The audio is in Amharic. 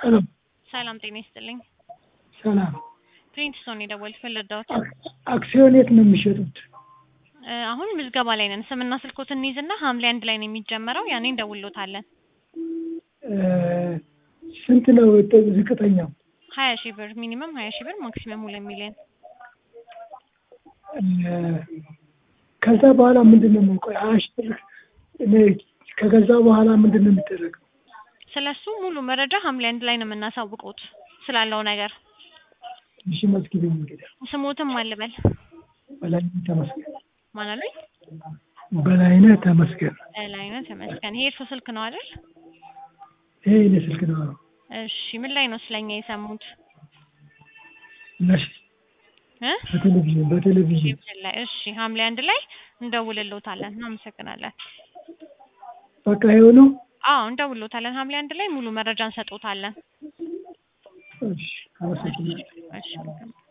ሄሎ ሰላም ጤና ይስጥልኝ። ሰላም። ፕሪንስቶን የደወልኩት ልርዳዎት? አክሲዮን የት ነው የሚሸጡት? እ አሁን ምዝገባ ላይ ነን። ስምና ስልኮትን እንይዝና ሐምሌ አንድ ላይ ነው የሚጀመረው። ያኔ እንደውሎታለን። እ ስንት ነው ጥ- ዝቅተኛው? ሀያ ሺህ ብር ሚኒመም ሀያ ሺህ ብር ማክሲመም ሁለት ሚሊዮን። እ ከዛ በኋላ ምንድን ነው የምንቆይ? ሀያ ሺህ ብር እኔ ከገዛ በኋላ ምንድን ነው የሚደረገው? ስለሱ ሙሉ መረጃ ሐምሌ አንድ ላይ ነው የምናሳውቁት ስላለው ነገር። እሺ መዝግቢኝ እንግዲህ። ስሞትም አልበል በላይነህ ተመስገን። ማን አሉኝ? በላይነህ ተመስገን። ላይነት ተመስገን። ይሄ እርሶ ስልክ ነው አይደል? ይሄ የእኔ ስልክ ነው። እሺ ምን ላይ ነው ስለኛ የሰሙት? ነሽ እ በቴሌቪዥን በቴሌቪዥን ቴሌቪዥን ላይ። እሺ ሐምሌ አንድ ላይ እንደውልሎታለን። እናመሰግናለን። በቃ ይኸው ነው። አዎ እንደውልሎታለን። ሐምሌ አንድ ላይ ሙሉ መረጃ እንሰጦታለን። እሺ አመሰግናለሁ። እሺ